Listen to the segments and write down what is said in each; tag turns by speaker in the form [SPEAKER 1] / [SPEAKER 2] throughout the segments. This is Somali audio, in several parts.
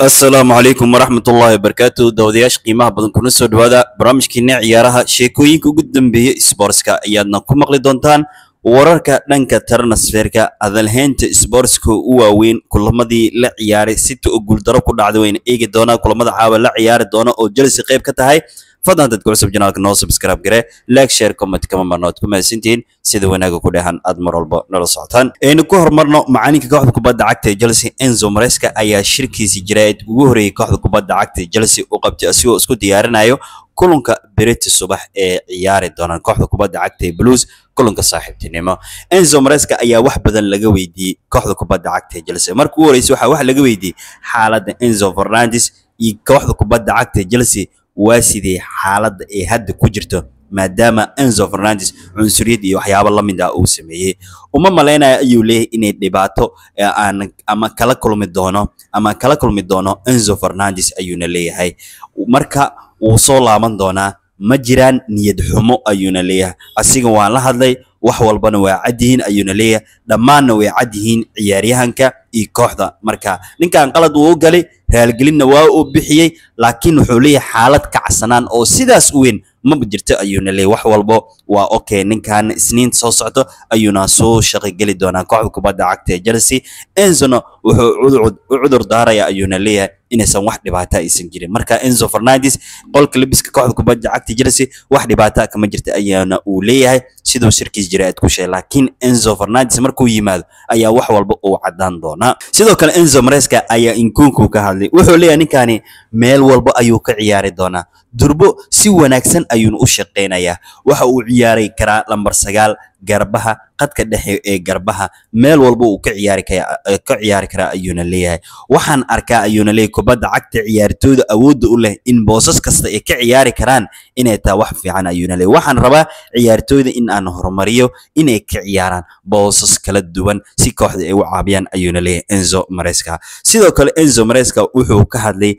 [SPEAKER 1] asalaamu calaykum waraxmatullaahi wabarakaatu dawadayaasha qiimaha badan kuna soo dhawaada barnaamijkiina ciyaaraha sheekooyinka ugu dambeeya sboortska ayaadna ku maqli doontaan wararka dhanka transferka hadalhaynta sboortska u waaweyn kulamadii la ciyaaray sita oo guuldaro ku dhacday wayna eegi doonaa kulamada caawa la ciyaari doona oo chelsea qayb ka tahay fadlan dadka cusub janaalka noo subscribe gare like share comment kama marnood ku mahadsantihiin sida wanaaga ku dhehan aad mar walba nala socotaan aynu ku horumarno macalinka kooxda kubadda cagta ee chelsea enzo maresca ayaa shirkiisii jiraa'id ugu horreeyey kooxda kubadda cagta ee chelsea u qabtay asigoo isku diyaarinayo kulanka beriti subax ee ciyaari doonaan kooxda kubadda cagta ee blues kulanka saaxiibtinimo enzo maresca ayaa wax badan laga weydiiyey kooxda kubadda cagta ee chelsea marka ugu horreysay waxaa wax laga weydiiyey xaaladda enzo fernandes iyo kooxda kubadda cagta ee chelsea waa sidee xaaladda ay hadda ku jirto maadaama enzo fernandes cunsuriyad iyo waxyaabo la mid ah uu sameeyey uma malaynayo ayuu leeyahay inay dhibaato aan ama kala kulmi doono ama kala kulmi doono enzo fernandes ayuuna leeyahay marka wuu soo laaban doonaa ma jiraan niyad xumo ayuuna leeyahay asiga waan la hadlay wax walbana waa cad yihiin ayuuna leeyahay dhammaanna way cad yihiin ciyaaryahanka iyo kooxda marka ninkan qalad wuu u galay raalgelinna waa uu bixiyey laakiin wuxuu leeyahay xaalad kacsanaan oo sidaas u weyn maba jirto ayuuna leeyahy wax walbo waa okay ninkan isniinta soo socto ayuuna soo shaqogeli doonaa kooxda kubadda cagta ee chelsea enzona wuxuu u cudur daaraya ayuuna leeyahay inaysan wax dhibaata aysan jirin marka enzo fernandes qolka lebiska kooxda kubadda cagta chelsea wax dhibaata kama jirta ayaana uu leeyahay siduu shirkiis jiraa'id ku sheegay laakiin enzo fernandes markuu yimaado ayaa wax walba uu caddaan doonaa sidoo kale enzo maresca ayaa inkunku ka hadlay wuxuu leeyahay ninkani meel walba ayuu ka ciyaari doonaa durbo si wanaagsan ayuuna u shaqaynayaa waxa uu ciyaaray karaa lambar sagaal garbaha qadka dhexe ee garbaha meel walba uu ka ciyaari ka ciyaari karaa ayuuna leeyahay waxaan arkaa ayuuna leeyahay kubadda cagta ciyaartooyda awoodda u leh in boosas kasta ay ka ciyaari karaan inay taa wax fiican ayuuna leeyahay waxaan rabaa ciyaartooyda in aan horumariyo inay ka ciyaaraan boosas kala duwan si kooxda ay u caabiyaan ayuuna leeyahay enzo maresca sidoo kale enzo maresca wuxuu ka hadlay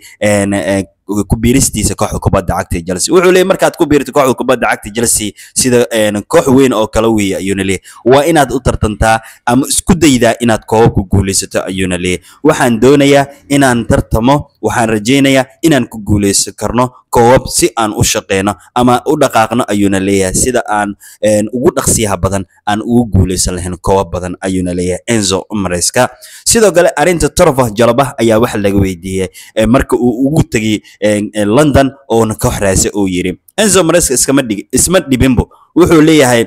[SPEAKER 1] ku biiristiisa kooxda kubadda cagta ee Chelsea wuxuu leeyahay markaad ku biirto kooxda kubadda cagta Chelsea sida koox weyn oo kala weey ayuuna leeyahay waa inaad u tartantaa ama isku daydaa inaad koobab ku guuleysato ayuuna leeyahay waxaan doonayaa inaan tartamo waxaan rajaynayaa inaan ku guuleysan karno koobab si aan u shaqeyno ama u dhaqaaqno ayuuna leeyahay sida aan ugu dhaqsiyaha badan aan ugu guuleysan lahayn koobab badan ayuuna leeyahay Enzo Maresca sidoo kale arinta Torfa Jalabah ayaa wax laga weydiiyay marka uu ugu tagay London oona koox raase uu yiri Enzo Maresca iskama dhig isma dhibinbo wuxuu leeyahay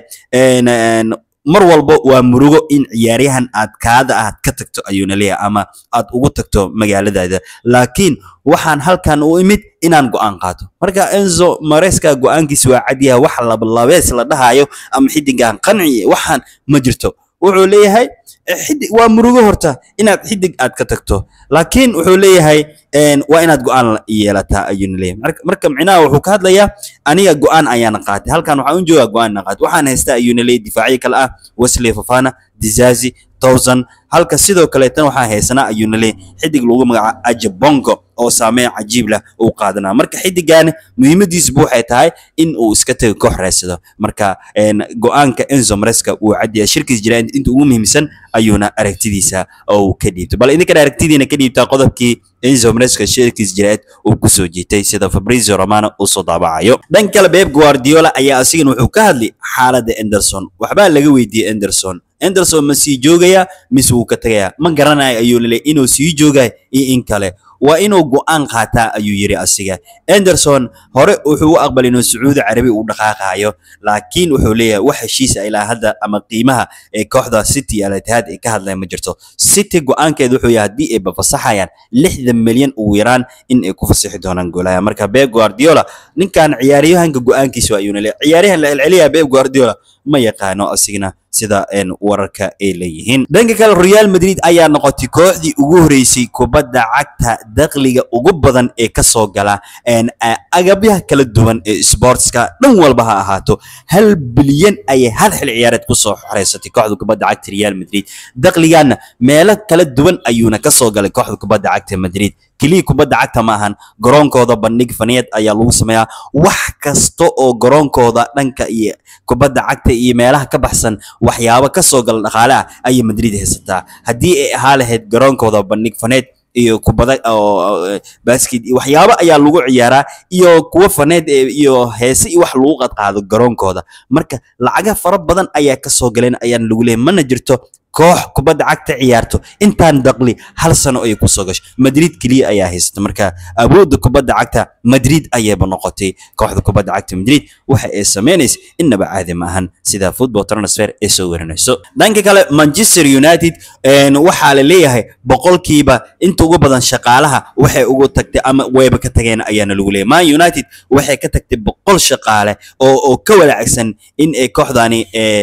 [SPEAKER 1] mar walba waa murugo in ciyaaryahan aad kaada aad ka tagto ayuuna leeyahay ama aad ugu tagto magaaladaada laakiin waxaan halkan u imid inaan go'aan qaato marka enzo maresca go'aankiisa waa cadyaha wax labalabees la dhahayo ama xidigan qanci waxaan ma jirto wuxuu leeyahay xidig waa murugo horta inaad xidig aad ka tagto laakiin wuxuu leeyahay waa inaad go'aan yeelataa ayuuna leeyahay marka micnaha wuxuu ka hadlayaa aniga go'aan ayaana qaatay halkan waxaan u joogaa go'aan qaatay waxaan haystaa ayuuna leeyahay difaacyo kale ah wesley fafana dizazi towson halka sidoo kaleetan waxaa haysanaa ayuuna leeyahay xidig lagu magacaabo ajabongo oo saameyn cajiib leh uu qaadanaa marka xidigan muhiimadiisbu waxay tahay in uu iska tago koox raadsado marka go'aanka enzo maresca uu cadyahay shirkiis jiraan inta ugu muhiimsan ayuuna aragtidiisa uu ka dhiibto bal idinkana aragtidiina ka dhiibtaa qodobkii enzo maresca shirkiis jiraad uu kusoo jiitay sida fabrizio romano uu soo daabacayo dhan kale beb guardiola ayaa asigana wuxuu ka hadlay xaaladda enderson waxbaa laga weydiiyey enderson enderson ma sii joogaya mise wuu ka tagayaa ma garanayo ayuu laleeyahy inuu sii joogay iyo in kale waa inuu go'aan qaataa ayuu yiri asiga Anderson hore wuxuu u aqbalay inuu Sacuudi Carabi uu dhaqaaqayo laakiin wuxuu leeyahay wax heshiis ah ilaa hadda ama qiimaha ee kooxda City Al Ittihad ay ka hadlayaan ma jirto City go'aankeedu wuxuu yahay haddii ay fasaxayaan 60 milyan ugu yaraan in ay ku fasaxi doonaan goolaya marka Pep Guardiola ninkan ciyaaryahanka go'aankiisa ayuuna leeyahay ciyaaryahan la celceliya Pep Guardiola ma yaqaano asigna sida wararka ay leeyihiin dhanka kale Real Madrid ayaa noqotay kooxdii ugu horeysay kubadda cagta dakhliga ugu badan ee ka soo gala agabyaha kala duwan ee sportska dhan walba ha ahaato hal bilyan ayay hal xil ciyaareed ku soo xoreysatay kooxda kubadda cagta Real Madrid dakhligaana meelo kala duwan ayuuna ka soo galay kooxda kubadda cagta Madrid keliya kubadda cagta maahan garoonkooda bandhig faneed ayaa lagu sameeyaa wax kasta oo garoonkooda dhanka iyo kubadda cagta iyo meelaha ka baxsan waxyaabo ka soo gala dhaqaale ah ayay Madrid haysataa haddii ay ahaa lahayd garoonkooda bandhig faneed iyo kubada oo basket iyo waxyaabo ayaa lagu ciyaaraa iyo kuwo faneed ee iyo heese iyo wax lagu qadqaado garoonkooda marka lacaga fara badan ayaa ka soo galeen ayaan lagu leeyahay mana jirto koox kubadda cagta ciyaarto intaan daqli hal sano ayay kusoo gasho madrid keliya ayaa haysta marka awoodda kubadda cagta madrid ayayba noqotay kooxda kubadda cagta madrid waxa ay samaynaysa innaba caadi ma ahan sida football transfer ay soo warinayso dhanka kale manchester united waxaa la leeyahay boqolkiiba inta ugu badan shaqaalaha waxay ugu tagtay ama wayba ka tageen ayaana lagu leeyahay man united waxay ka tagtay boqol shaqaale oo oo ka walaacsan in ay kooxdani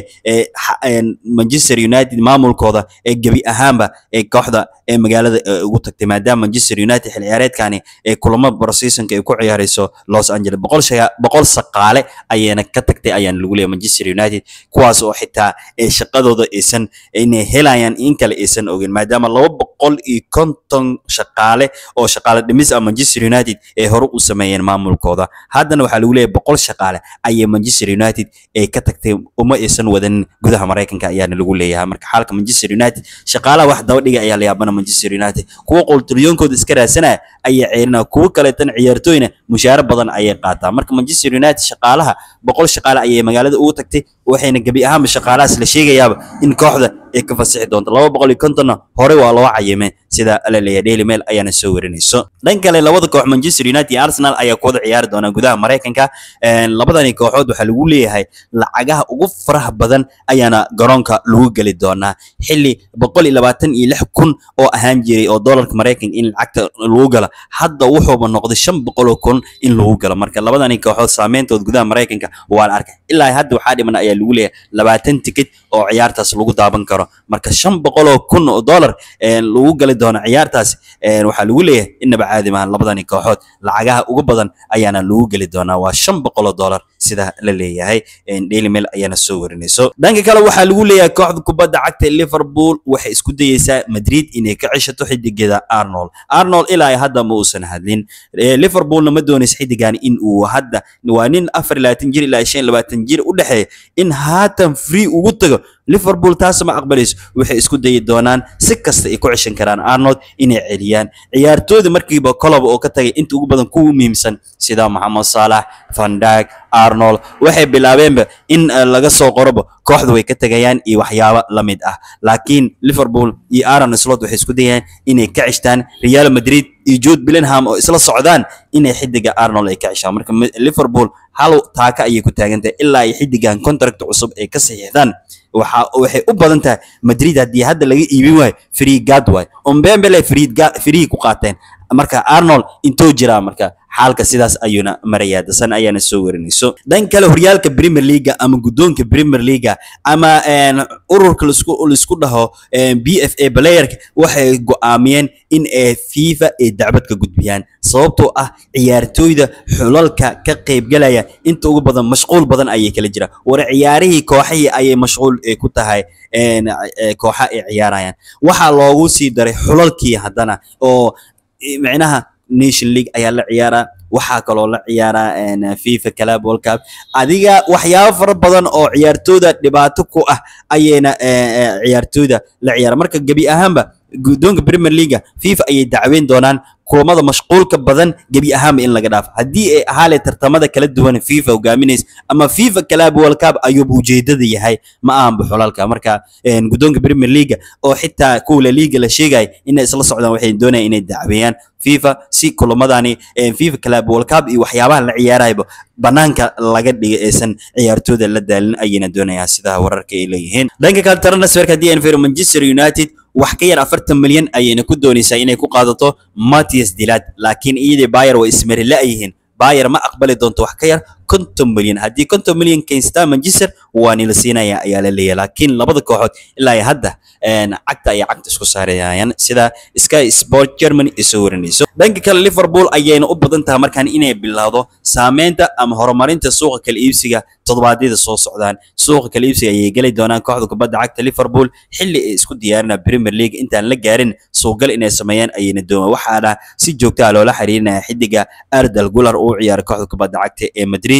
[SPEAKER 1] manchester united maamulkooda ee gebi ahaanba ee kooxda ee magaalada ugu tagtay maadaama manchester united xil ciyaareedkani ee kulamo barseasonka ay ku ciyaarayso los angeles boqol shaga boqol shaqaale ayayna ka tagtay ayaana lagu leeyahay manchester united kuwaas oo xitaa ee shaqadooda aysan inay helayaan in kale aysan ogeyn maadaama laba boqol iyo konton shaqaale oo shaqaale dhimis ah manchester united ee hore u sameeyeen maamulkooda haddana waxaa lagu leeyahay boqol shaqaale ayay manchester united ee ka tagtay uma aysan wadanin gudaha maraykanka ayaana lagu leeyahay marka xaalka manchester united shaqaalaha wax daba dhiga ayaa la yaabana manchester united kuwa qoltulyoonkooda iska raadsanaya ayay ceerinaya kuwo kaleetan ciyaartooyna mushaaro badan ayay qaataa marka manchester united shaqaalaha boqol shaqaale ayay magaalada ugu tagtay waxayna gebi ahaanba shaqaalahaas la sheegayaaba in kooxda ay ka fasixi doonto laba boqol iyo kontonna hore waa loo cayimay sida la leeyahay daily mail ayaana soo warinayso dhan kale labada koox manchester united iyo arsenal ayaa kuwada ciyaari doona gudaha maraykanka labadani kooxood waxaa lagu leeyahay lacagaha ugu faraha badan ayaana garoonka lagu geli doonaa xilli boqol iyo labaatan iyo lix kun oo ahaan jiray oo doolarka maraykanka in lacagta lagu galo hadda wuxuuba noqday shan boqol oo kun in lagu galo marka labadani kooxood saameyntood gudaha maraykanka waa la arkay ilaa hadda waxaa dhiman ayaa lagu leeyahay labaatan tikid oo ciyaartaas lagu daaban karo marka shan boqol oo kun oo dollar lagu gali doono ciyaartaas waxaa lagu leeyahay inaba caadi maahan labadani kooxood lacagaha ugu badan ayaana lagu geli doonaa waa shan boqol oo dollar sida la leeyahay daily mail ayaana soo warinayso dhanka kale waxaa lagu leeyahay kooxda kubadda cagta liverpool waxay isku dayeysaa madrid inay ka ceshato xidigeeda arnold arnold ilaa hadda ma uusan hadlin liverpoolna ma doonaysa xidigan in uu hadda waa nin afar labaatan jir ilaa shan labaatan jir u dhexeeya in haatan free ugu tago liverpool taas ma aqbalayso waxay isku dayi doonaan si kasta ay ku ceshan karaan arnold inay celiyaan ciyaartooyda markiiba colob oo ka tagay inta ugu badan kuwa muhiimsan sida moxamed saalax van dijk arnold waxay bilaabeenba in laga soo qoroba kooxda way ka tegayaan iyo waxyaabo la mid ah laakiin liverpool iyo aaron slot waxay isku dayayaan inay ka ceshtaan real madrid iyo jude bellingham oo isla socdaan inay xidiga arnold ay ka ceshaan marka liverpool hal taaka ayay ku taagantahay ilaa ay xidigan contract cusub ay ka saxiixdaan waxa waxay u badan tahay madrid haddii hadda laga iibin waayo free guard waayo ombembele free free ku qaateen marka arnold intuu jiraa marka xaalka sidaas ayuuna marayaa dasan ayaana soo warinayso dhan kale horyaalka premier leaga ama guddoonka premier leaga ama ururka laisku laisku dhaho b f a playerka waxay go'aamiyeen in ay fifa ay dacbad ka gudbiyaan sababtoo ah ciyaartooyda xulalka ka qaybgalaya inta ugu badan mashquul badan ayay kala jiraan war ciyaarihii kooxihii ayay mashquul ku tahay kooxa ay ciyaarayaan waxaa loogu sii daray xulalkii haddana oo micnaha nation league ayaa la ciyaaraa waxaa kaloo la ciyaaraa fifa club world cup adiga waxyaabo fara badan oo ciyaartooyda dhibaato ku ah ayayna ciyaartooyda la ciyaara marka gebi ahaanba guddoonka premier leaga fifa ayay dacweyn doonaan kulamada mashquulka badan gebi ahaanba in laga dhaafo haddii ay ahaale tartamada kala duwan fifa hogaaminaysa ama fifa club world cup ayuuba ujeedada yahay ma ahanba xulalka marka guddoonka premier leaga oo xitaa kuwa la liiga la sheegaya inay isla socdaan waxay doonayaan inay dacweeyaan fifa si kulamadani fifa club world cup iyo waxyaabaha la ciyaarayba banaanka laga dhigay aysan ciyaartooyda la daalin ayayna doonayaan sida wararka ay leeyihiin dhanka kale transferka haddii aan fiiro manchester united wax ka yar afartan milyan ayayna ku doonaysaa inay ku qaadato matias dilad laakiin iyadii bayer way ismari la-yihiin bayer ma aqbali doonto wax ka yar konton milyan haddii konton milyan kaynstaa manchester waa nila siinaya ayaa la leeyahay laakiin labada kooxood ilaa iyo hadda cagta ayay cagta isku saarayaan sida sky sport germany ay soo warinayso dhanka kale liverpool ayayna u badan tahay markaan inay bilowdo saameynta ama horumarinta suuqa kala iibsiga toddobaadyada soo socdaan suuqa kala iibsiga ayay geli doonaan kooxda kubadda cagta liverpool xilli ay isku diyaarinaa premier league intaan la gaarin suuqgal inay sameeyaan ayayna doonaan waxaana si joogta ah loola xiriirinaya xidiga ardal gular uu ciyaara kooxda kubadda cagta ee madrid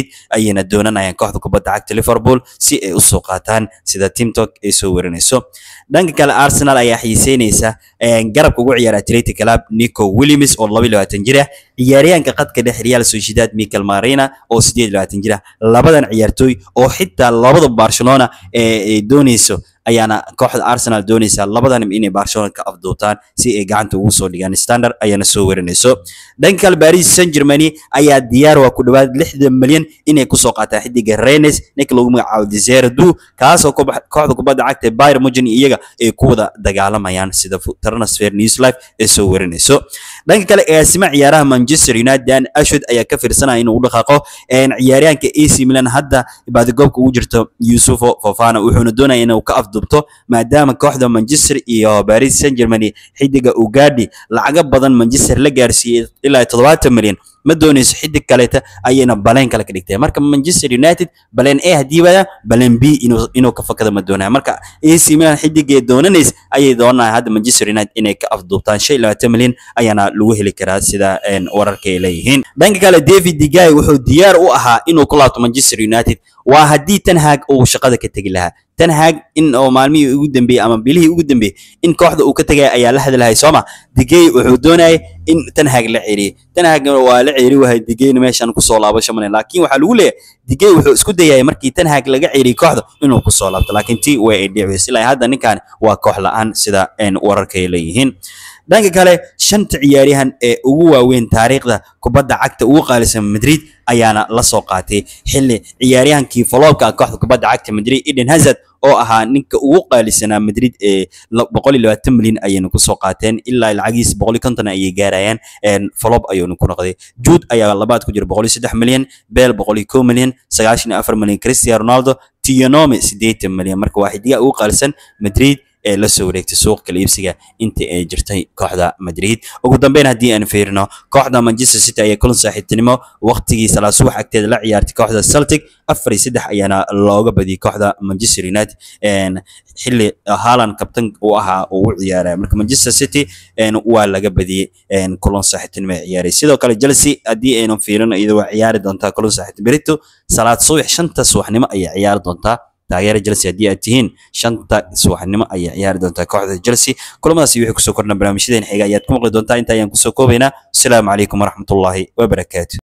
[SPEAKER 1] madrid ayayna doonanayaan kooxda kubadda cagta liverpool si ay usoo qaataan sida timtok ay soo warinayso dhanka kale arsenal ayaa xiiseynaysa garabka ugu ciyaara athletic club nico williams oo laba iyo labaatan jir ah ciyaaryahanka qadka dhex real sociedad michael marina oo sideed iyo labaatan jir ah labadan ciyaartooy oo xitaa labada barcelona ee doonayso ayaana kooxda arsenal doonaysa labadan inay barcelona ka afduubtaan si ay gacanta ugu soo dhigaan standard ayaana soo warinayso dhanka kale paris saint germany ayaa diyaar waa ku dhawaad lixdan milyan inay kusoo qaataan xidiga renes ninka lagu magacaabo desire du kaasoo kooxda kubadda cagta bayr mugen iyaga ay ku wada dagaalamayaan sida transfer news life ee soo warinayso dhanka kale eesima ciyaaraha manchester united dan ashwood ayaa ka fiirsanaya inuu u dhaqaaqo ciyaaryahanka ac milan hadda baadigoobka ugu jirto yusufo fofana wuxuuna doonaya inuu ka afdubto maadaama kooxda manchester iyo paris saint germany xidiga ugadi lacago badan manchester la gaarsiiyey ilaa toddobaatan milyan ma doonayso xidig kaleeta ayayna baleen kale ka dhigtay marka manchester united baleen a haddii wada baleen b inuu inuu ka fakado ma doonaya marka ac milan xidigee doonanays ayay doonaya hadda manchester united inay ka afduubtaan shan iyo labaatan milyan ayaana lagu heli karaa sida wararka ay leeyihiin dhanka kale david digay wuxuu diyaar u ahaa inuu ku laabto manchester united waa haddii tan haag uu shaqada ka tegi lahaa tan haag in oo maalmihii ugu dambeeyey ama bilihii ugu dambeeyey in kooxda uu ka tegaya ayaa la hadlahay sooma digey wuxuu doonayay in tan haag la ceeriyey tan haag waa la ceeri wahay digeyna meeshan kusoo laabasho mane laakiin waxaa lagu leeyahay digey wuxuu isku dayay markii tan haag laga ceeriyey kooxda inuu kusoo laabto laakiin tii way ay dhici ilaa hadda ninkan waa koox la-aan sida wararka ay leeyihiin dhanka kale shanta ciyaaryahan ee ugu waaweyn taariikhda kubadda cagta ugu qaalisan madrid ayaana la soo qaatay xilli ciyaaryahankii foloobka kooxda kubadda cagta madrid eden hazard oo ahaa ninka ugu qaalisanaa madrid ee boqol iyo labaatan milyan ayayna kusoo qaateen ilaa lacagiis boqol iyo konton ayay gaarayaan folob ayuuna ku noqday juud ayaa labaad ku jira boqol iyo saddex milyan beel boqol iyo kow milyan sagaashan iyo afar milyan cristiano ronaldo tionome siddeetan milyan marka waa xidiga ugu qaalisan madrid ee la soo wareegtay suuqa kala iibsiga intii ay jirtay kooxda madrid ugu dambeyn haddii aan fiirino kooxda manchester city ayaa kulan saaxiibtinimo waqtigii salaasubax agteeda la ciyaartay kooxda celtic afar iyo saddex ayaana looga badiyey kooxda manchester united xilli haaland kabtan uu ahaa uu u ciyaaraya marka manchester city waa laga badiyey kulan saaxiibtinimo ay ciyaaray sidoo kale chelsea haddii aynu fiirino iyadoo waa ciyaari doontaa kulan saaxiibtinimo berito salaad subax shanta subaxnimo ayay ciyaari doontaa taageera chelsea haddii aad tihiin shanta subaxnimo ayay ciyaari doontaa kooxda chelsea kulamadaasi wixii kusoo kordhan barnaamijyadeen xiga ayaad ku maqli doontaa inta ayaan kusoo koobaynaa asalaamu calaykum waraxmatullaahi wabarakaatu